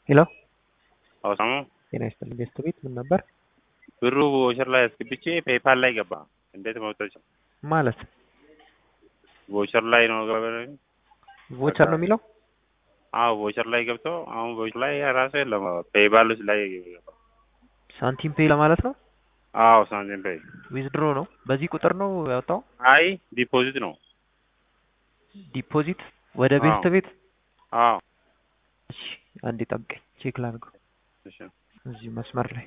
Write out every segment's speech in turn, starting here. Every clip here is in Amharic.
ሄሎ አውሳሙ ጤና ይስጥልኝ ቤስት ቤት ምን ነበር ብሩ ቮቸር ላይ አስገብቼ ፔፓል ላይ ገባ። እንዴት መውጣት ማለት ቮቸር ላይ ነው ገባ። ቮቸር ነው የሚለው አዎ ቮቸር ላይ ገብቶ አሁን ቮቸር ላይ ራሱ የለም ፔፓል ውስጥ ላይ ገባ። ሳንቲም ፔይ ለማለት ነው አዎ ሳንቲም ፔይ ዊዝድሮ ነው በዚህ ቁጥር ነው ያወጣው አይ ዲፖዚት ነው። ዲፖዚት ወደ ቤስት አዎ። ቤት አዎ እሺ አንዴ ጠብቀኝ ቼክ ላድርገው እሺ እዚህ መስመር ላይ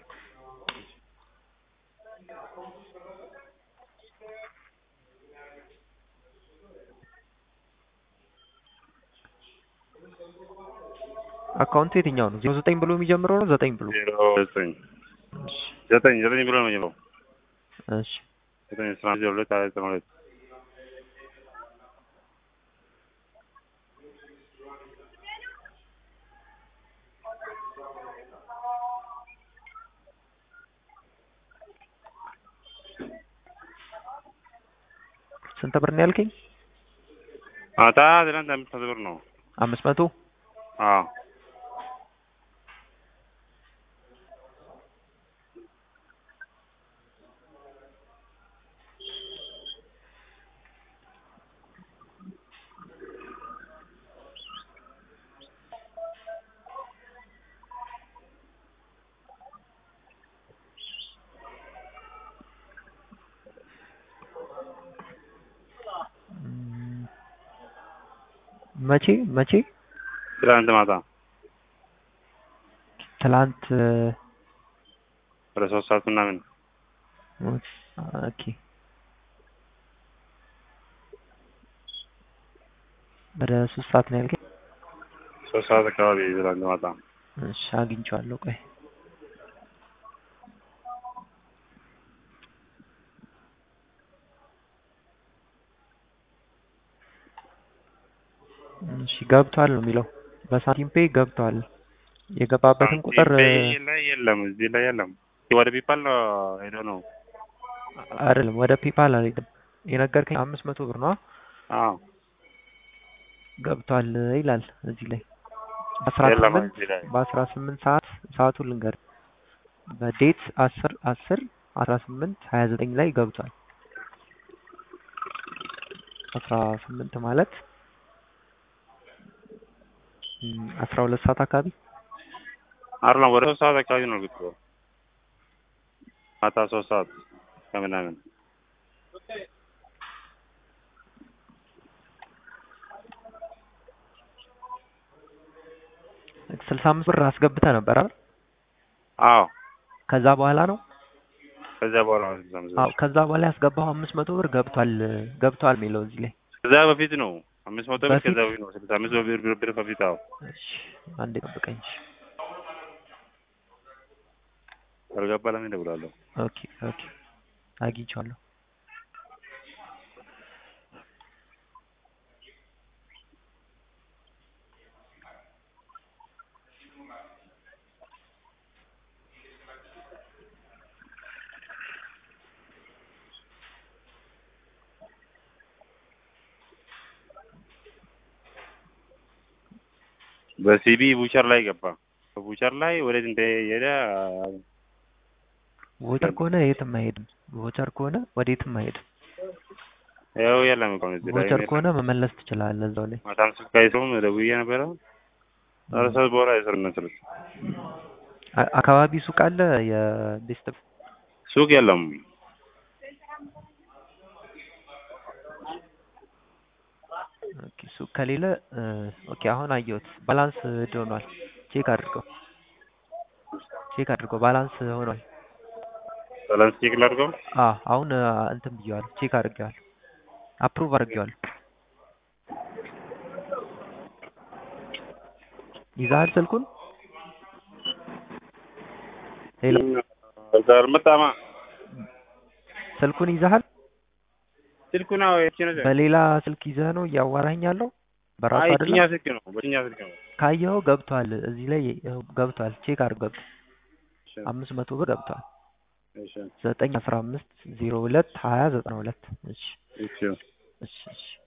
አካውንቱ የትኛው ነው ዜሮ ዘጠኝ ብሎ የሚጀምረው ነው ዘጠኝ ብሎ ዜሮ ዘጠኝ እሺ ዘጠኝ ዘጠኝ ብሎ ነው የሚለው እሺ ዘጠኝ አስራ አንድ ዜሮ ሁለት ሀያ ዘጠኝ ሁለት ስንት ብር ነው ያልከኝ ማታ ትናንት አምስት መቶ ብር ነው። አምስት መቶ አዎ እም፣ መቼ መቼ ትናንት ማታ ትላንት ወደ ሶስት ሰዓት ምናምን ኦኬ ወደ ሶስት ሰዓት ነው ያልከኝ ሶስት ሰዓት አካባቢ ትናንት ማታ እሺ አግኝቼዋለሁ ቆይ እሺ ገብቷል ነው የሚለው በሳንቲም ፔይ ገብቷል የገባበትን ቁጥር ሳንቲም ፔይ ላይ የለም እዚህ ላይ የለም። ወደ ፒፓል ነው ሄዶ ነው። አይደለም ወደ ፔፓል አልሄድም የነገርከኝ አምስት መቶ ብር ነው አዎ ገብቷል ይላል እዚህ ላይ በአስራ የለም ስምንት እዚህ ላይ በአስራ ስምንት ሰዓት ሰዓቱን ልንገር በዴት አስር አስር አስራ ስምንት ሀያ ዘጠኝ ላይ ገብቷል አስራ ስምንት ማለት እም፣ አስራ ሁለት ሰዓት አካባቢ አይደለም ወደ ሶስት ሰዓት አካባቢ ነው ግጥቶ ማታ ሶስት ሰዓት ከምናምን ስልሳ አምስት ብር አስገብተህ ነበር አይደል አዎ ከዛ በኋላ ነው ከዚያ በኋላ ነው ስልሳ አምስት ብር። አዎ ከዛ በኋላ ያስገባው አምስት መቶ ብር ገብቷል ገብቷል የሚለው እዚህ ላይ ከዛ በፊት ነው አምስት መቶ ብር በፊት? ከዛ በፊት ነው ስልሳ አምስት ብር ብር ብር በፊት አዎ እሺ አንዴ ጠብቀኝ እሺ ካልገባ ለምን እደውላለሁ? ኦኬ ኦኬ አግኝቼዋለሁ በሲቢ ቡቸር ላይ ገባ። በቡቸር ላይ ወዴት እንደሄደ ቮቸር ከሆነ የትም አይሄድም ቮቸር ከሆነ ወዴትም አይሄድም ያው የለም እኮ እዚህ ላይ ቮቸር ከሆነ መመለስ ትችላለህ እዛው ላይ ማታም ስልክ አይሰሩም ደውዬ ነበረ። ኧረ ሰዓት በኋላ አይሰሩም መሰለኝ። አ- አካባቢ ሱቅ አለ የቤስት ሱቅ የለም። ኦኬ ሱቅ ከሌለ እ፣ ኦኬ አሁን አየሁት ባላንስ ሆኗል ቼክ አድርገው ቼክ አድርገው ባላንስ ሆኗል ባላንስ ቼክ ላድርገው። አ አሁን አ፣ እንትን ብየዋለሁ ቼክ አድርጌዋለሁ አፕሩቭ አድርጌዋለሁ ይዛሃል ስልኩን ሄሎ እዛ አልመጣማ ስልኩን ይዛሃል ስልኩ ነው የቺ ነው። በሌላ ስልክ ይዘህ ነው እያዋራኝ ያለው በራሱ አይ አይደለም የትኛው ስልክ ነው? በየትኛው ስልክ ነው? ካየኸው ገብቷል እዚህ ላይ ይኸው ገብቷል ቼክ አድርገው እሺ አምስት መቶ ብር ገብቷል እሺ ዘጠኝ አስራ አምስት ዜሮ ሁለት ሀያ ዘጠና ሁለት እሺ እሺ እሺ እሺ